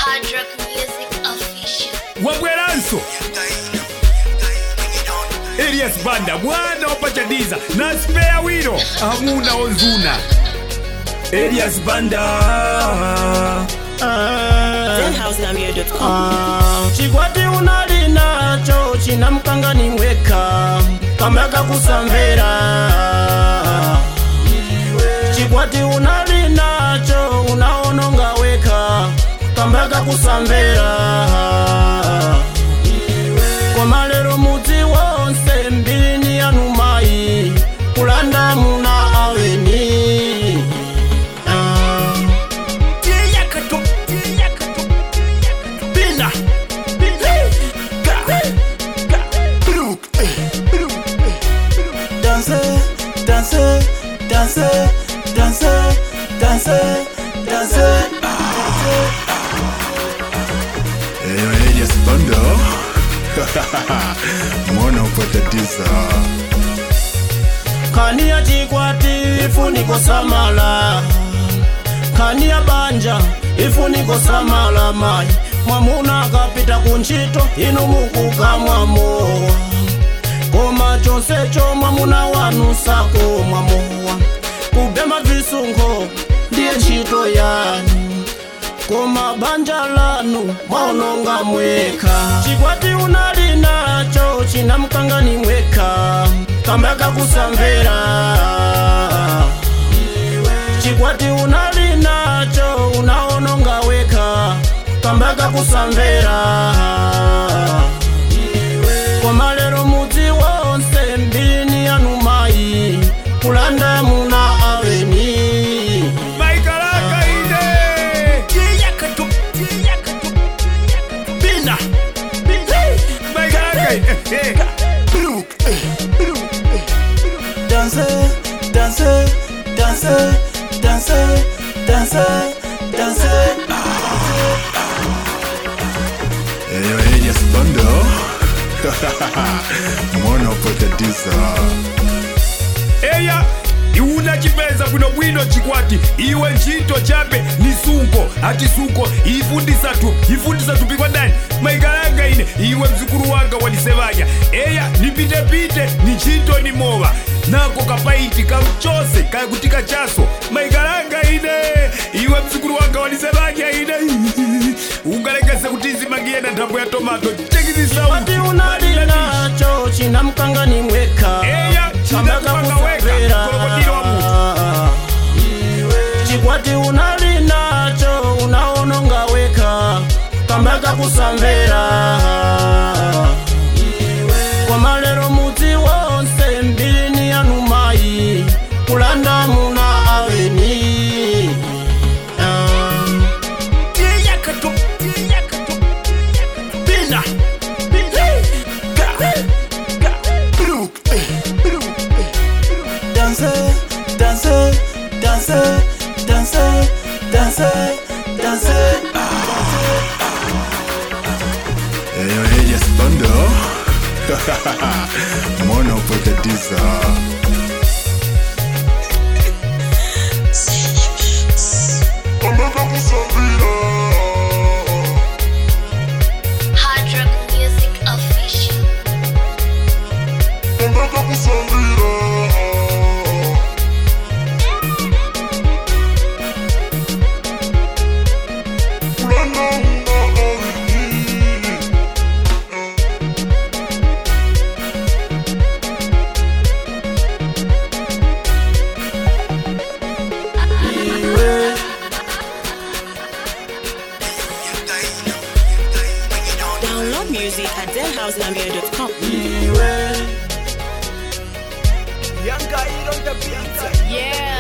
Hard Rock Music Official. wabweranso elias banda mwana opachadiza na spea wiro hamuna ozuna elias banda denhousenambia.com chikwati unali nacho china mkangani mweka kamaka kusamvera chikwati unali nacho unaononga weka kamaka kusamvera koma lero mudzi wonse mbini yanu mayi kulanda muna aweni ah. Bina. Danse, danse, danse, danse, danse, danse. Eyo Elias Banda mwana upatatiza Kani ya chikwati ifuniko samala Kani ya banja ifuniko samala mai Mwamuna akapita kunchito inu mukukamwamowa Koma chonse cho mwamuna wanu sako mwamowa Kubema visungo ndiye ntchito yanu koma banja lanu mwaononga mweka chikwati unali nacho china mkangani mweka kamaka kusamvera chikwati unali nacho unaononga weka kamaka kusamvera koma lero mudzi wonse mbini yanu mayi kulanda muna aweni maikalaka ine Bina. maikalaka ine danse, danse, danse, danse, danse, danse. Eyo Elias Banda mwana upatatiza eya iuna chipeza bwinobwino chikwati iwe ntchito chabe ni sunko ati sunko ifundisa tu ifundisa tupi kwa ndani maikalanga ine iwe mzukulu wanga wanisevanya eya nipitepite ni ntchito ni mowa nako kapaiti kamchose kakutika chaso maikalanga ine iwe mzukulu wanga wanisevanya ine ungalekese kuti izimangiye na nthambo ya tomato chekizisau Wati unali nacho china mkangani mweka Eya, china Kamaka mkanga weka, kusamvera. krokodilo wa chikwati unali nacho unaononga weka kambaka kusamvera koma lero mudzi wonse mbini yanu mayi kulanda muna aweni Ah. Bina. Danse, danse, danse, danse, danse, danse. Eyo Elias Banda mwana upatatiza Hard Rock Music Official. Download music at denhousenambia.com Iwe. Yeah